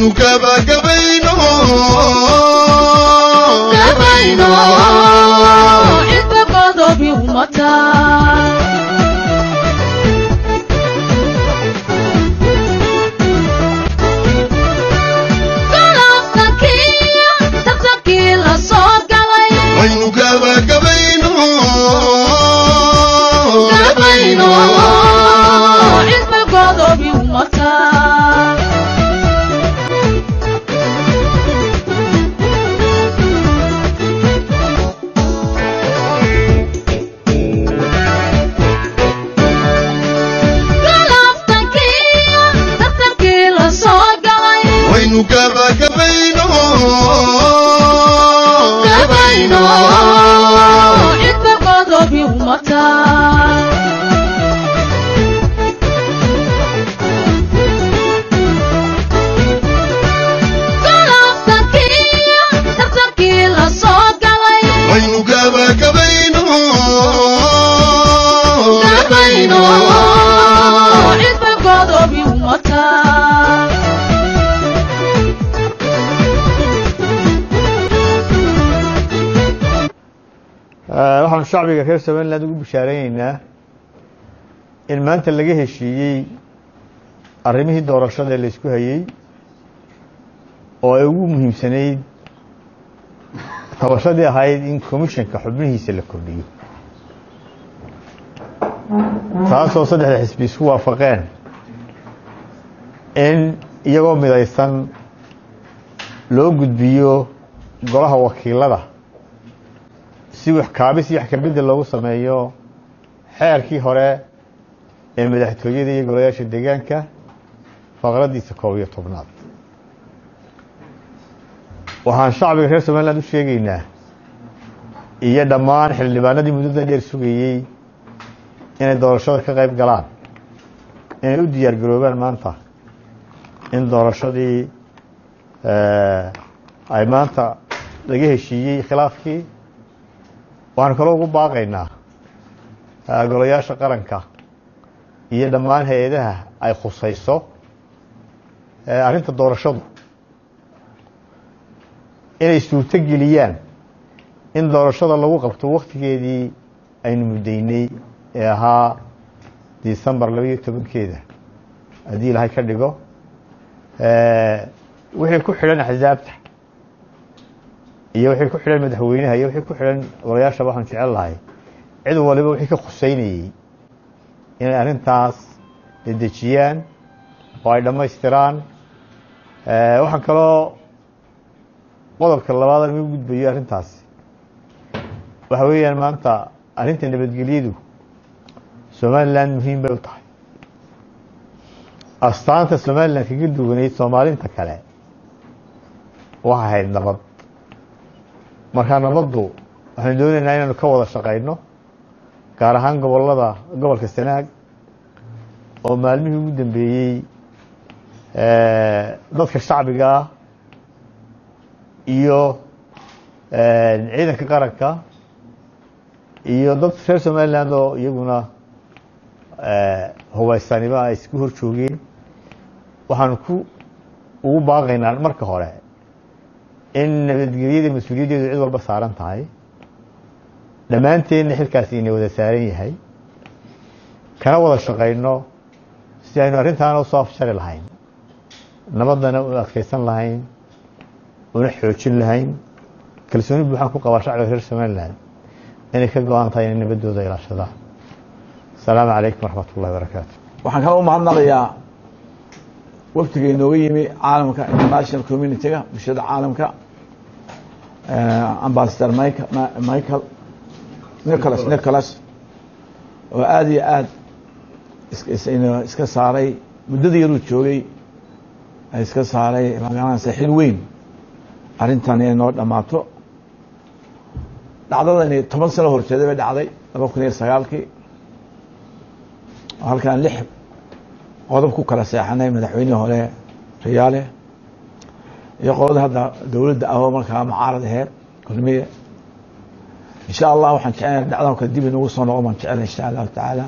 waynu gabagabayno gabayno cidba godobi umata galabtankii tartankii la soo galay waynu gabagabayno gabayno cidba godobi umata galabtankii tartankii la soo galay waynu gabagabayno gabayno cidba godobi umata galabtankii tartankii la soo galay waynu gabagabayno gabayno cidba godobi umata waxaanu shacbiga reer somaliland ugu bishaareyneyna in maanta laga heshiiyey arrimihii doorashada ee laysku hayey oo ay ugu muhiimsanayd tabashadii ahayd in commissionka xubnihiisa la kordhiyo taasoo saddexda xisbi isku waafaqeen in iyagoo midaysan loo gudbiyo golaha wakiilada si wax kaabis iyo wax kabedel loogu sameeyo xeerkii hore ee madaxtooyada iyo golayaasha deegaanka faqradiisa koob iyo tobnaad waxaan shacbiga reer somaliland u sheegaynaa iyo dhammaan xildhibaanadii muddada dheer sugayey inay doorashada ka qayb galaan inay u diyaar garoobaan maanta in doorashadii ay maanta laga heshiiyey khilaafkii waxaanu kaloo ugu baaqaynaa golayaasha qaranka iyo dhammaan hay-adaha ay khusayso arrinta doorashadu inay suurto geliyaan in doorashada lagu qabto waktigeedii aynu muddaynay ee ahaa decembar labaiyo tobankeeda haddii ilaahay ka dhigo wixii ku xidhan axsaabta iyo wixii ku xidhan madaxweynaha iyo wixii ku xidhan golayaashaba waxaan jecel lahay cid waliba wixii ka khuseynayey inay arrintaas dedejiyaan oo ay dhammaystiraan waxaan kaloo qodobka labaad aan ugu gudbayo arrintaasi waxa weeyaan maanta arrinta nabadgelyadu somaliland muhiim bay u tahay astaanta somaliland kaga duwaneyd soomaalinta kale waxay ahayd nabad markaa nabaddu waxaanu doonaynaa inaanu ka wada shaqayno gaar ahaan gobolada gobolka sanaag oo maalmihii ugu dambeeyey dadka shacbiga ah iyo ciidanka qaranka iyo dad reer somaliland oo iyaguna hubaysanimo ay isku hor joogeen waxaanu ku ugu baaqaynaa marka hore in nabadgelyada mas-uuliyaddeedu cid walba saaran tahay dhammaanteenna xilkaasi ina wada saaran yahay kana wada shaqayno si aynu arrintaana usoo afjari lahayn nabaddana u adkaysan lahayn una xoojin lahayn kalsooni buuxaan ku qabaa shacbiga reer somaliland inay ka go-an tahay inay nabaddooda ilaashadaan asalaamu calaykum waraxmat ullahi barakaatu waxaan kala u mahadnaqayaa waftiga inooga yimi caalamka international community-ga bulshada caalamka ambassador michael nicholas nicholas oo aada iyo aada iska saaray muddadii yaruu joogay iska saaray magaranaysa xil weyn arrintan inay noo dhammaato dhacdadani toban sano horjeeda bay dhacday laba kun iyo sagaalkii halkaan lix qodob ku kala seexanay madaxweynihii hore riyaale iyo qolada hadda dowladda ahoo markaa mucaarad aheed kulmiye insha allah waxaan jecelna dhacdan kale dib inugu soo noqon baan jecelna insha allahu tacaala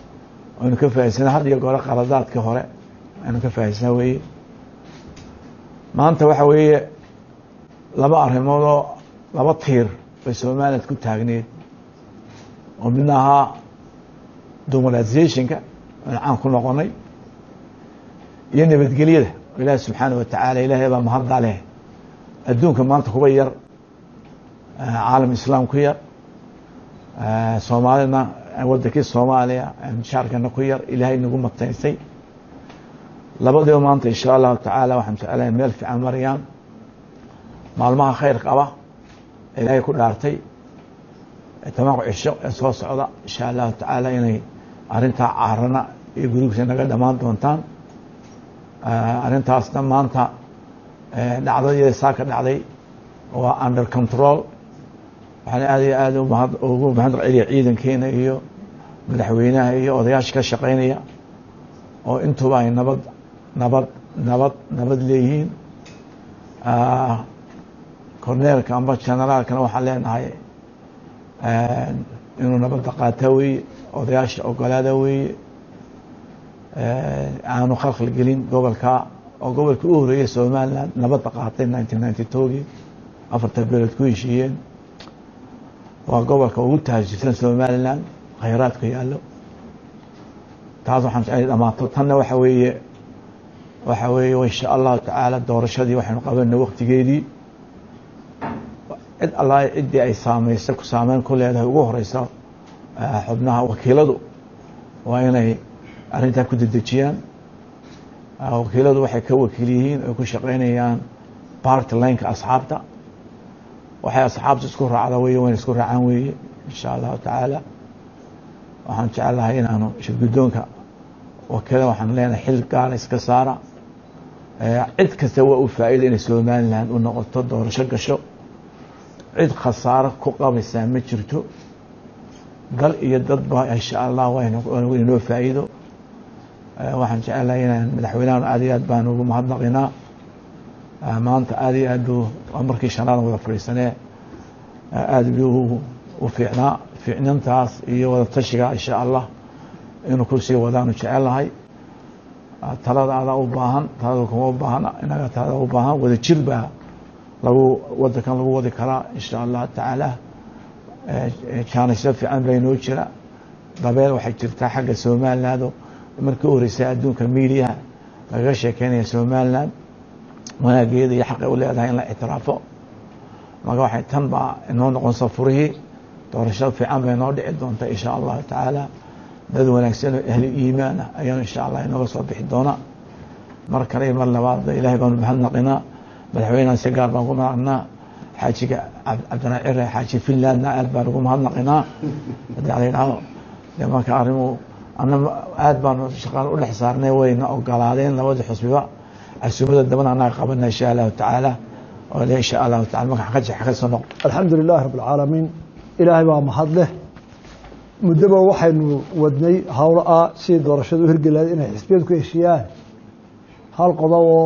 aynu ka faahaysana had iyo goore qaladaadkii hore aynu ka faahaysana weeye maanta waxa weeye laba arrimoodoo laba tiir bay somaliland ku taagneed oo midna ahaa demolatisation-ka aan caan ku noqonay iyo nabadgelyada oo ilaahi subxaana wa tacaala ilaahay baa mahadda leh adduunka maanta kuba yar caalam islaam ku yar soomaalina wadankii soomaaliya shaarkana ku yar ilaahay nagu mataysay labadiiba maanta insha allahu tacaala waxaan jeclahay meel fiican marayaan maalmaha khayr qaba ilaahay ku dhaartay tobanka cisho ee soo socda insha allahu tacaala inay arrintaa caarana iyo gurugsa naga dhammaan doontaan arrintaasna maanta dhacdadii saa ka dhacday waa under control waxaan aad iyo aad umahad ugu mahad celiya ciidankeena iyo madaxweynaha iyo odayaasha ka shaqaynaya oo intuba ay nabad nabad nabad nabad leeyihiin corneelka amba generaalkana waxaan leenahay inuu nabadda qaata weeye odayaasha ogolaada weeye aanu khalkhal gelin gobolka oo gobolka u horeeyay somaliland nabadda qaatay nineteen ninety twogii afarta beelood ku heshiiyeen waa gobolka ugu tahajirsan somaliland khayraadku yaallo taas waxaan jeclay dhamaato tanna waxa weeye waxa weeye insha allahu tacaala doorashadii waxaynu qabanay waktigeedii cid alla ciddii ay saameysay ku saameyn ku leedahay ugu horeysa xubnaha wakiiladu waa inay arrintaa ku dedejiyaan wakiiladu waxay ka wakiil yihiin ay ku shaqaynayaan party lineka asxaabta waxay asxaabta isku raacda weye wayna isku raacaan weeye insha allahu tacaala waxaan jecelahay inaanu shirgudoonka wakiilada waxaan leenahay xil gaara iska saara cid kasta waa u faa-ida inay somaliland u noqoto doorasho gasho cid khasaaro ku qabaysaa ma jirto dal iyo dadba insha allah waynoo faa-iido waxaan jecelahay inaan madaxweynahan aad iyo aad baan ugu mahadnaqinaa maanta aad iyo aad buu waa markii shanaadan wada fadhiisanee aad buu u fiicnaa fiicnintaas iyo wada tashiga insha allah inuu kusii wadaanu jecelahay talada adaa u baahan talada kuma u baahana inaga talada u baahan wada jir baa lagu wadankan lagu wadi karaa insha allah tacaala jaanisyo fiican baa inoo jira dabeel waxay jirtaa xagga somaliland markii u horeysay adduunka mediaha lagaga sheekeynaya somaliland wanaageeda iyo xaqay u leedahay in la ictiraafo marka waxay tan baa inoo noqonsa furihii doorashada fiican bay inoo dhici doonta insha allahu tacaala dad wanaagsan oo ahli iimaan ah ayaanu insha allah inooga soo bixi doona mar kale iyo mar labaadba ilahay baanu mahadnaqinaa madaxweynehan si gaar baan ugu mahadnaqinaa xaajiga cabdinaa cire xaaji finlandna aad baan ugu mahadnaqinaa haddii ala yidhahdo de marka arrimu ana aad baanu shaqaan u dhex saarnay wayna ogolaadeen labadii xusbiba casuumada dabana anaga qabana insha allahu tacaala oo le insha allahu taala marka xaqa xaqa soo noq alxamdu lilahi rabb alcaalamiin ilaahay baa mahad leh muddoba waxaynu wadnay howlo ah sidii doorashada u hirgelaad inay xisbiyadu ku heshiiyaan hal qodob oo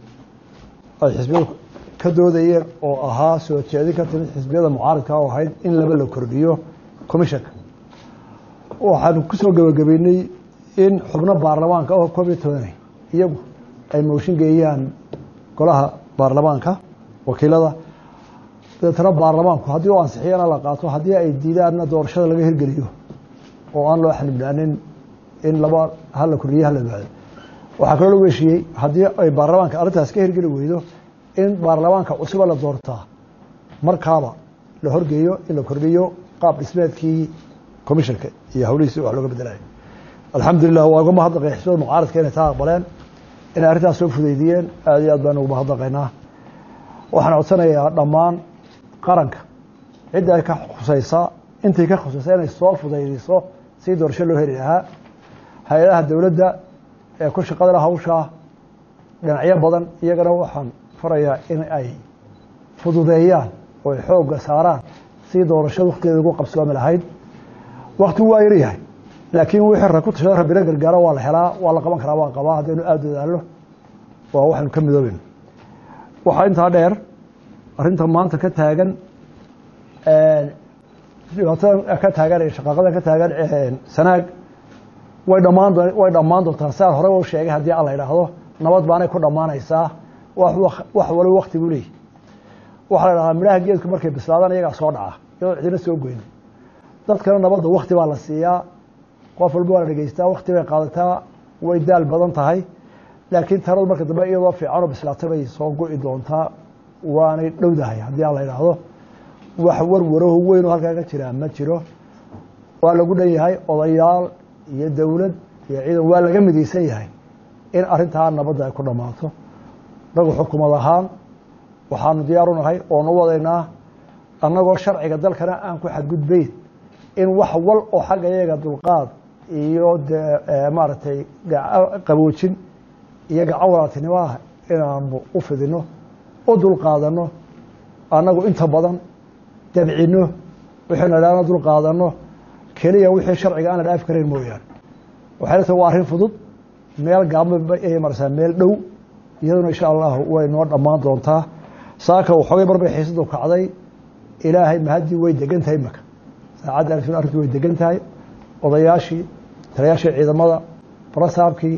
ay xisbiyadu ka doodayeen oo ahaa soo jeedin ka timid xisbiyada mucaaradka oo ahayd in laba la kordhiyo commishanka waxaanu ku soo gebagabeynay in xubno baarlamaanka oo koob iyo tobanay iyagu ay mooshin geeyaan golaha baarlamaanka wakiilada dabeetana baarlamaanku haddii u ansixiyana la qaato haddii ay diidaanna doorashada laga hirgeliyo oo aan loo xanibnaanin in laba hala kordhiyo hala baado waxaa kaloo lagu heshiiyey haddii ay baarlamaanka arrintaas ka hirgeli weydo in baarlamaanka cusuba la doortaa markaaba la horgeeyo in la kordhiyo qaab dhismeedkii commishanka iyo hawlihiisi wax looga bedelayo alxamdulilah waa uga mahadnaqay xisbada mucaaradka inay taa aqbaleen inay arrintaas soo fudaydiyeen aad iyo aad baan ugu mahadnaqaynaa waxaan codsanayaa dhammaan qaranka cidda ay ka khusaysaa intay ka khusaysaa inay soo fudaydiso si doorasho loo heli lahaa hay-adaha dowladda ee ku shaqadala hawshaa dhinacyo badan iyagana waxaan farayaa in ay fududeeyaan oo ay xoogga saaraan si doorashada waktigeeda ugu qabsoomi lahayd waktigu waa yaryahay laakiin wixii ra ku tashada rabbina gargaaro waa la helaa waa la qaban karaa waan qabaa haddaynu aada dadaallo waa waxaynu ka midooben waxaa intaa dheer arrinta maanta ka taagan dhibaatada ka taagan ee shaqaaqada ka taagan sanaag way dhammaan way dhammaan doontaa siaad horey u sheegay haddii alla idhaahdo nabad baanay ku dhammaanaysaa wax wax waliba wakti buu leeyahy waxaa la dhahaa midhaha geedku markay bislaadaan iyagaa soo dhaca iyadoo cidina soo goyn dadkana nabadda wakti baa la siiyaa qof walba waa la dhegeystaa wakti bay qaadataa way daal badan tahay laakiin taladu marka dambe iyadoo fiicanoo bislaatay bay soo go-i doontaa waanay dhowdahay haddii aan la idhaahdo wax warwaraho weyn oo halkaa ka jiraa ma jiro waa lagu dhan yahay odayaal iyo dowlad iyo ciidan waa laga midaysan yahay in arrintaa nabadda ay ku dhammaato nagu xukumad ahaan waxaanu diyaar u nahay oonu wadaynaa annagoo sharciga dalkana aan ku xadgudbayn in wax wal oo xagga iyaga dulqaad iyo dee maaragtay qaboojin iyo gacan walaaltinimo ah inaanu u fidino u dulqaadanno annagu inta badan dabcino wixaynu idhahna dulqaadanno keliya wixii sharciga aan la dhaafi karayn mooyaane waxay la tahay waa arrin fudud meel gaabma ayay marsaa meel dhow iyaduna insha allahu way noo dhammaan doontaa saaka waxoogay mar bay xiisadu kacday ilaahay mahaddii way degan tahay imaka saacadda alfil arrintu way degan tahay odayaashii taliyaashii ciidamada barasaabkii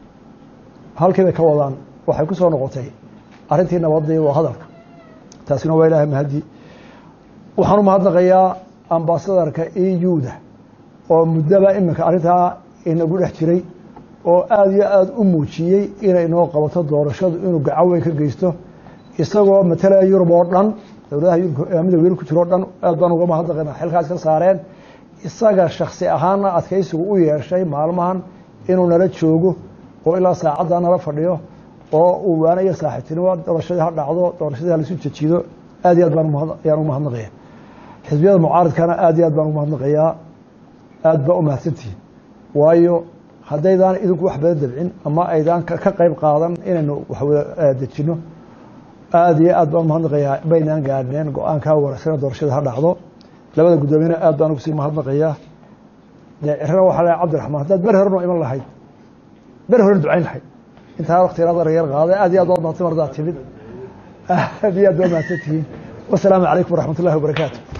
halkii bay ka wadaan waxay ku soo noqotay arrintii nabadda iyo hadalka taasina waa ilaahay mahaddii waxaan u mahadnaqayaa ambasadarka euda oo muddaba iminka arrintaa inagu dhex jiray oo aada iyo aada u muujiyey inay noo qabato doorashadu inuu gacan weyn ka geysto isagoo matalaya yurub oo dhan dowladaha midowga yurub ku jiro o dhan aad baan uga mahadnaqayna xilkaas ka saareen isaga shaksi ahaanna adkaysigu u yeeshay maalmahan inuu nala joogo oo ilaa saacaddaa nala fadhiyo oo uu waana iyo saaxiibtinimo doorashadii ha dhacdo doorashadii halaisu jejido aad iyo aad baan ayaan u mahadnaqaya xisbiyada mucaaridkana aad iyo aad baan ugu mahadnaqayaa aad baa u mahadsantihiin waayo haddaydaan idinku wax badan dabcin ama aydaan ka qayb qaadan inaynu waxwada dejino aada iyo aad baan umahadnaqayaa baynaan gaadhneen go-aankaa wanagsana doorashada ha dhacdo labada guddoomiyena aad baan ugu sii mahadnaqayaa dee cirana waxaa lehay cabdiraxmaan haddaad ber horeno iman lahayd ber horen ducayn lahayd intaa waktigaad yar qaaday aad iyo aad waa mahadsan mardaa timid aad iyo aad baa mahadsantihiin wasalaamu calaykum waraxmat ullahi wabarakaatu